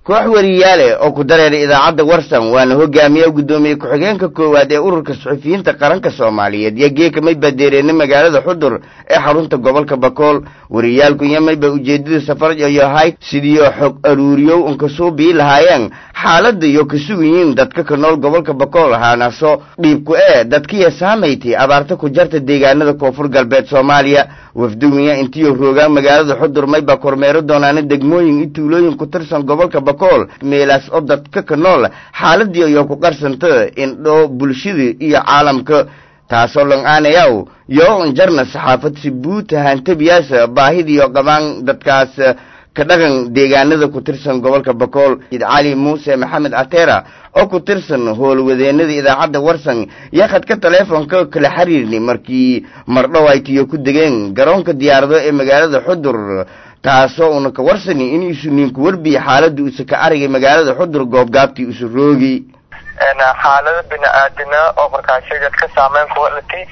koox wariyaale oo ku dareeray idaacadda warsan waana hogaamiya guddoomiye ku-xigeenka koowaad ee ururka suxufiyiinta qaranka soomaaliyeed iyo geeka may badeereena magaalada xudur ee xarunta gobolka bakool wariyaalku iyo mayba ujeedada safar yoyahay sidiioo xog aruuriyow unkasuu bii lahaayeen xaaladda iyo ka sugayiin dadka ka nool gobolka bakool ahaanaso dhiibku ee dadkiya saamayti abaarta ku jarta deegaanada koonfur galbeed soomaaliya wafduwiya intiyo roogaan magaalada xudur mayba kormeero doonaana degmooyin iyo tuulooyin ku tirsan gobolka bakool meelaas oo dadka ka nool xaaladii iyo ku qarsanta indhoo bulshada iyo caalamka taasoo lang-aanayaw yoo injarna saxaafad si buuta hantabiyaasa baahidiiyo qabaan dadkaas ka dhaqan deegaanada ku tirsan gobolka bakool cali muuse maxamed atera oo ku tirsan howlwadeenada idaacadda warsan iyo khadka taleefonka kala xiriirni markii mardhow ay tiyo ku degeen garoonka diyaarado ee magaalada xudur taasoo una ka warsani in isu ninku werbiya xaaladda usa ka arigay magaalada xudur goobgaabtii usa roogi xaalada bini-aadina oo markaasi dadka saameyn kuwa latay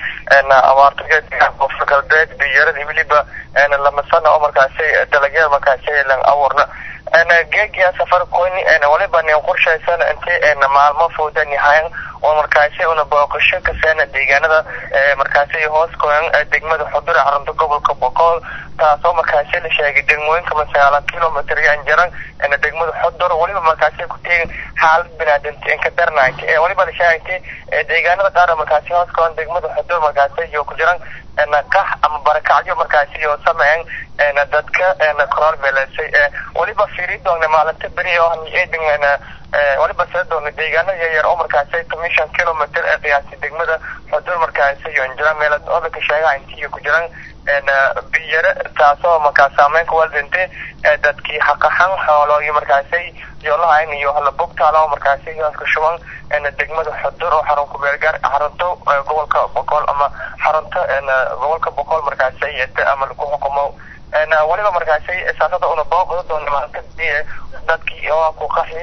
abaarta koonfur galbeed biyarada weliba lama sana oo markaasi dalagyada markaasi lan abuurna geegiya safar koyni waliba nin qorshaysan inti maalmo fooda nihayan oo markaasi una booqasho kaseena deegaanada markaasi hoos koyan degmada xudur ee xarunta gobolka boqol taasoo markaasi la sheegay degmooyinka masagaala kilomitr yan jaran degmada xudur waliba markaasi ku teegin xaalad binaadamti inka darnayti waliba la sheegaytay deegaanada qaar markaasi hoos koyan degmada xudur markaasi iyo ku jiran qax ama barakacyo markaasi iyo sameyn dadka koroor meeleysay waliba fiiri doona maalinta beri oo eedin waliba sida doona deegaano yaryar oo markaasi commission kilometer ee qiyaasi degmada xudur markaasi iyo injira meelad oo laka sheegaa intiyo ku jiran biyare taasoo markaas saameyn ku waldintay dadkii xaqaxan xoolooyi markaasi yoolahayn iyo halabogtaala oo markaasi ka shuban degmada xudur oo xarun kubeelgaar xarunto gobolka boqol ama xarunta gobolka boqol markaasi ama lagu xukumo waliba markaasi saasada una booqda doona maalinta dadkii oo ku qaxi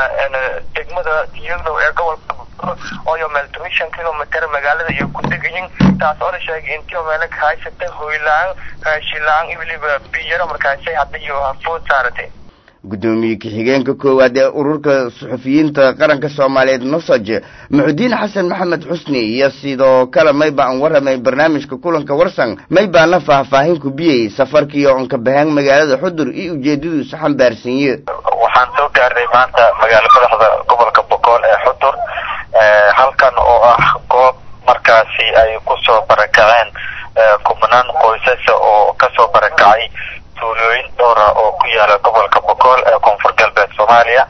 degmada tiyagdow ee gobolka ooyo meel tomishan kilometer magaalada iyo ku degayin taas oo la sheegay intii meelo ka haysata hoylaan raashilaan iyo weliba biyaro markaasi hadda iyo food saaratay guddoomiye ku-xigeenka koowaad ee ururka suxufiyiinta qaranka soomaaliyeed nosoj muxudiin xasan maxamed xusni iyo sidoo kale mayba aan waramay barnaamijka kulanka warsan maybaana faahfaahin ku biyey safarkii oo anka baheen magaalada xudur iyo ujeedadu isu xambaarsanye waxaan soo gaarnay maanta magaalo madaxda gobolka boqol ee xudur halkan oo ah goob markaasi ay kusoo barakaceen kumanaan qoysasa oo kasoo barakacay tuulooyin dhowra oo ku yaala gobolka boqol ee koonfur galbeed soomaaliya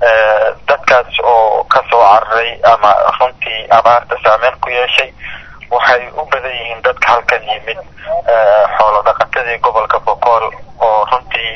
dadkaas oo kasoo cararay ama runtii abaarta saameyn ku yeeshay waxay u badan yihiin dadka halkan yimid xoolo dhaqatadii gobolka boqol oo runtii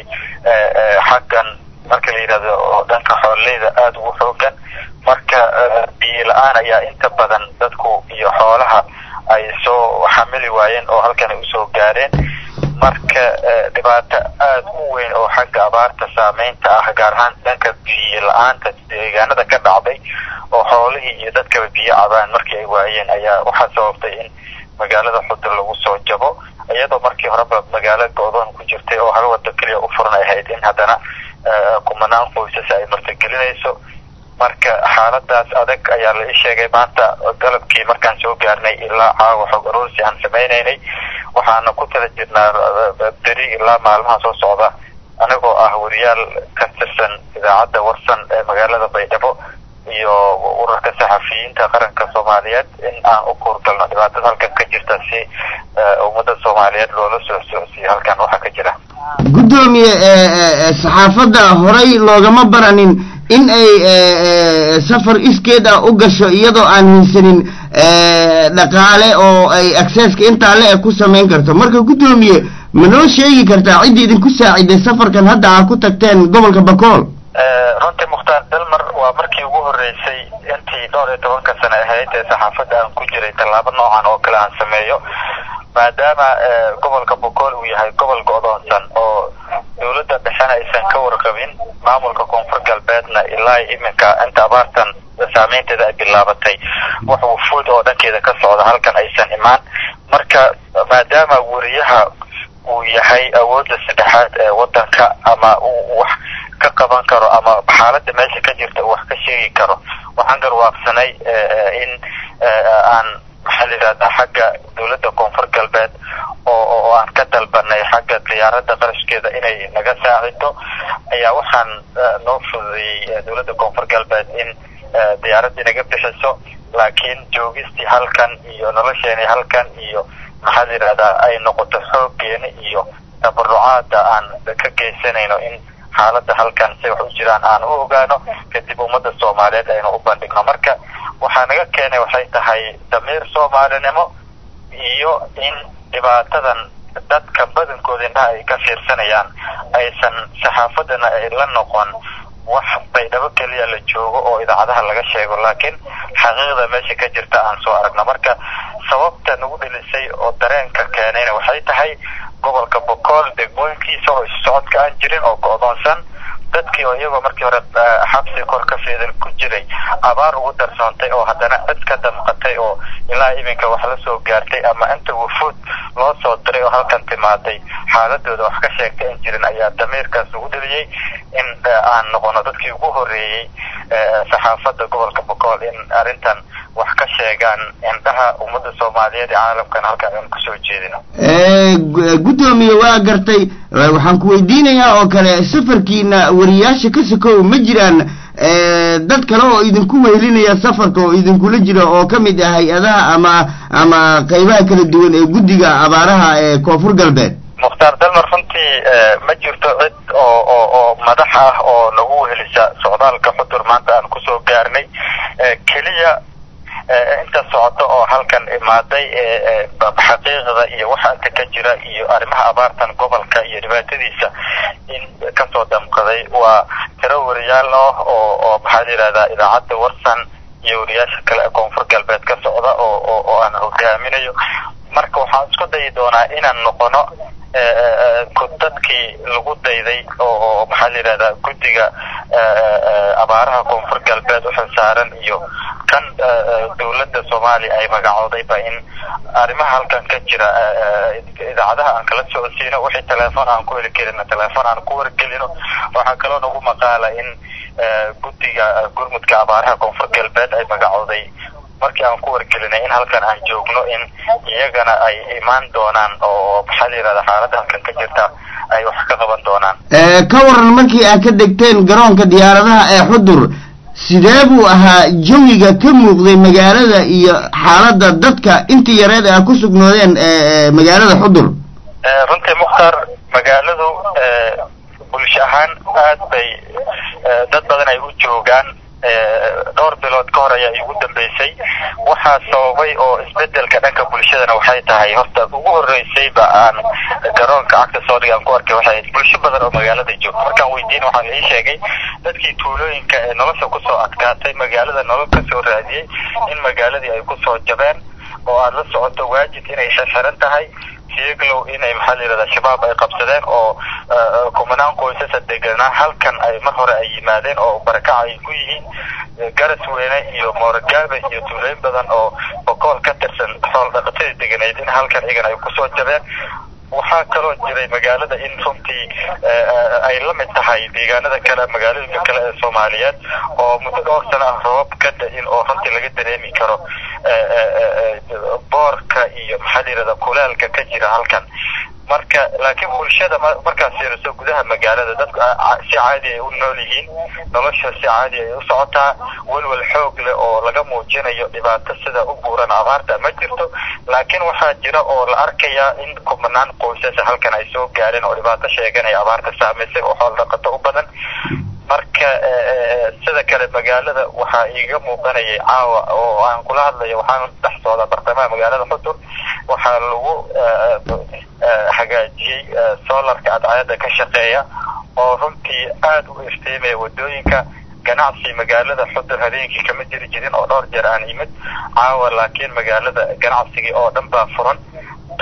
xaggan marka la yidhahdo oo dhanka xoololeyda aada ugu xoogan marka biyo la-aan ayaa inta badan dadku iyo xoolaha ay soo xamili waayeen oo halkan ay usoo gaareen marka dhibaato aada u weyn oo xagga abaarta saameynta ah gaar ahaan dhanka biyo la-aanta deegaanada ka dhacday oo xoolihii iyo dadkaba biyo cabaan markii ay waayeen ayaa waxaa sababtay in magaalada xudur lagu soo jabo iyadoo markii horeba magaalo go-doon ku jirtay oo hal wado keliya u furan ay ahayd in haddana kumanaan qoysas ay martigelinayso marka xaaladaas adag ayaa la ii sheegay maanta galabkii markaan soo gaarnay ilaa caawa xog aroorsi aan samaynaynay waxaana ku tala jirnaa beri ilaa maalmaha soo socda anigoo ah wariyaal ka tirsan idaacadda warsan ee magaalada baydhabo iyo ururka saxafiyiinta qaranka soomaaliyeed in aan u kuurgalno dhibaatada halkan ka jirta si ummadda soomaaliyeed loola soo socodsiiyo halkan waxaa ka jira guddoomiye saxaafadda horay loogama baranin in ay safar iskeed ah u gasho iyadoo aan haysanin dhaqaale oo ay accesska intaa le-e ku samayn karto marka guddoomiye ma noo sheegi kartaa cidda idinku saaciday safarkan hadda aa ku tagteen gobolka bakool runtii mukhtaar dalmar waa markii ugu horreysay intii dhowr iyo tobanka sane ahayd ee saxaafadda aan ku jiray tallaabo noocan oo kale aan sameeyo maadaama gobolka boqol uu yahay gobol go-doonsan oo dowladda dhexena aysan ka warqabin maamulka koonfur galbeedna ilaa iminka inta abaartan saameynteeda ay bilaabatay wax wufuud oo dhankeeda ka socda halkan aysan imaan marka maadaama weriyaha uu yahay awoodda saddexaad ee waddanka ama wax ka qaban karo ama xaaladda meesha ka jirta uu wax ka sheegi karo waxaan garwaaqsanay in aan maxaa la yidhahdaa xagga dowladda koonfur galbeed oo oo aan ka dalbanay xagga diyaaradda qarashkeeda inay naga saacido ayaa waxaan noo fududeeyey dowladda koonfur galbeed in diyaaraddii naga bixiso laakiin joogistii halkan iyo nolosheeni halkan iyo maxaa la yidhahdaa ay noqoto xooggeena iyo tabarucaada aan ka geysanayno in xaaladda halkan say wax u jiraan aan u ogaano kadib ummadda soomaaliyeed aynu u bandhigno marka waxaa naga keenay waxay tahay damiir soomaalinimo iyo in dhibaatadan dadka badankooda indhaha ay ka fiirsanayaan aysan saxaafadana ay la noqon wax baydhabo keliya la joogo oo idaacadaha laga sheego laakiin xaqiiqda meesha ka jirta aan soo aragno marka sababta nagu dhilisay oo dareenka keenayna waxay tahay gobolka bokool degmooyinkiisa oo issocodka aan jirin oo go-doonsan dadkii oo iyagoo markii hore xabsi kor ka feedan ku jiray abaar ugu darsoontay oo haddana cid ka damqatay oo ilaa iminka wax la soo gaartay ama inta wufuud loo soo diray oo halkan timaaday xaaladooda wax ka sheegtay in jirin ayaa damiirkaas ugu dheliyey in aan noqono dadkii ugu horreeyey saxaafadda gobolka bokool in arrintan wax ka sheegaan indhaha ummadda soomaaliyeed ee caalamkan halkan aan kusoo jeedino guddoomiye waa gartay waxaan ku weydiinayaa oo kale safarkiina wariyaasha ka sokow ma jiraan dad kale oo idinku wehelinaya safarka oo idinkula jira oo ka mid ah hay-adaha ama ama qaybaha kala duwan ee guddiga abaaraha ee koonfur galbeed mukhtaar dalmar runtii ma jirto cid oo oo oo madax ah oo nagu wehelisa socdaalka xudur maanta aan kusoo gaarnay keliya inta socoto oo halkan imaaday xaqiiqda iyo waxa inta ka jira iyo arrimaha abaartan gobolka iyo dhibaatadiisa in kasoo damqaday waa tiro wariyaal ah oo oo maxaa la yidhahdaa idaacadda warsan iyo wariyaasha kale ee koonfur galbeed ka socda oo oo oo aan hogaaminayo marka waxaan isku dayi doonaa inaan noqono dadkii lagu dayday oo oo maxaa la yidhahdaa guddiga abaaraha koonfur galbeed uxilsaaran iyo kan dowladda soomaaliya ay magacoodayba in arrimaha halkan ka jira idaacadaha aan kala socodsiino wixii teleefon aan ku heli karina teleefon aan ku wargelino waxaa kaloo nagu maqaala in guddiga gurmudka abaaraha koonfur galbeed ay magacooday markii aan ku wargelinay in halkan aan joogno in iyagana ay imaan doonaan oo maxaa la yidhahda xaaladda halkan ka jirta ay wax ka qaban doonaan ka waran markii aad ka degteen garoonka diyaaradaha ee xudur sidee buu ahaa jawiga ka muuqday magaalada iyo xaaladda dadka intii yareed aad ku sugnoodeen magaalada xudur runtii mukhtaar magaaladu bulsho ahaan aad bay dad badan ay u joogaan dhowr bilood ka hor ayaa igu dambeysay waxaa sababay oo isbedelka dhanka bulshadana waxay tahay horta ugu horreysayba aan garoonka cagta soodhiga aan ku arkay waxay ahayd bulsho badan oo magaalada joogto markaan weydiin waxaa la ii sheegay dadkii tuulooyinka ee nolosha kusoo adkaatay magaalada nolol kasoo raadiyey in magaaladii ay kusoo jabeen oo aada la socoto waajid inay xirxiran tahay sieglow inay maxaa la yidhahdaa shabaab ay qabsadeen oo kumanaan qoysasa deganaa halkan ay mar hore ay yimaadeen oo barakac ay ku yihiin garas weyne iyo moorogaabe iyo tuulooyin badan oo bokool ka tirsan xool dhaqatadii deganeyd in halkan iyagana ay kusoo jabeen waxaa kaloo jiray magaalada in runtii ay la mid tahay deegaanada kale magaalooyinka kale ee soomaaliyeed oo muddo dhowr sano ah roobab ka da-in oo runtii laga dareemi karo boorka iyo maxaa la yidhahda kulaalka ka jira halkan marka laakiin bulshada markaad fiiriso gudaha magaalada dadku si caadi ay u nool yihiin nolosha si caadi ay u socotaa welwel xoog leh oo laga muujinayo dhibaato sida u buuran abaarta ma jirto laakiin waxaa jira oo la arkayaa in kumanaan qoysasa halkan ay soo gaareen oo dhibaato sheeganaya abaarta saamaysay oo xool dhaqato u badan marka sida kale magaalada waxaa iiga muuqanayay caawa oo aan kula hadlayo waxaan dhex socdaa bartamaha magaalada xudur waxaa lagu hagaajiyey solarka cadceeda ka shaqeeya oo runtii aada u iftiimaya wadooyinka ganacsi magaalada xudur habeenkii kama jiri jirin oo dhowr jeer aan yimid caawa laakiin magaalada ganacsigii oo dhan baa furan dad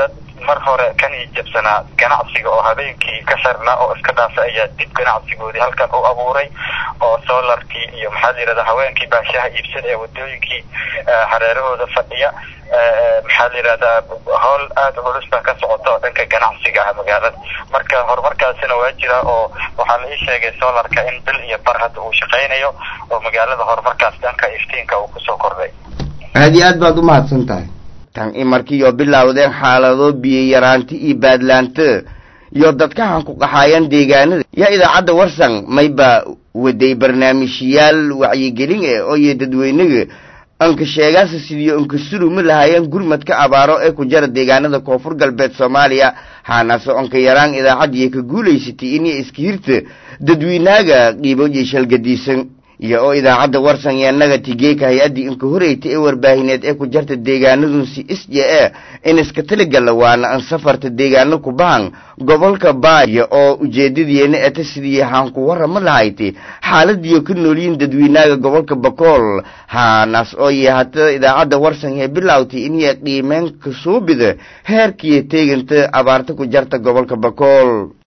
mar hore kan ii jabsanaa ganacsiga oo habeenkii ka xirnaa oo iska dhaafay ayaa dib ganacsigoodii halkan u abuuray oo solarkii iyo maxaa la yidhahdaa haweenkii baashaha iibsan ee wadooyinkii hareerahooda fadhiya maxaa la yidhahdaa howl aada culus baa ka socota oo dhanka ganacsiga ah magaalada marka horumarkaasina waa jira oo waxaa la ii sheegay solarka in bil iyo bar hadda uu shaqaynayo oo magaalada horumarkaas dhanka iftiinka uu kusoo kordhay aada iyo aad baad u mahadsan tahay tan i markiioo bilowdeen xaalado biyo yaraanti iyo baadlaanta iyo dadkahan ku qaxaayaan deegaanada yaa idaacadda warsan mayba waday barnaamijyaal wacyigelin eh oo iyo dadweynaga anka sheegaasa sidiyo anka suruma lahaayeen gurmadka abaaro ee ku jara deegaanada koonfur galbeed soomaaliya haanaase onka yaraan idaacaddiiy ka guulaysatay inay iska hirta dadweynaaga qiibooyi shalgadiisan iyo oo idaacadda warsan ee nagati geeka hay-addii inka horeyta ee warbaahineed ee ku jarta deegaanadunsi isje e in iska taligala waana an safarta deegaano ku bahan gobolka baaya oo ujeedadiyeena eta sidii haan ku warama lahaytay xaaladiyo ka noolyihin dadweynaaga gobolka bakool haanaas oo yeehata idaacadda warsan ee bilowtay inay qiimeen kasuubida heerkiiyo teeganta abaarta ku jarta gobolka bakool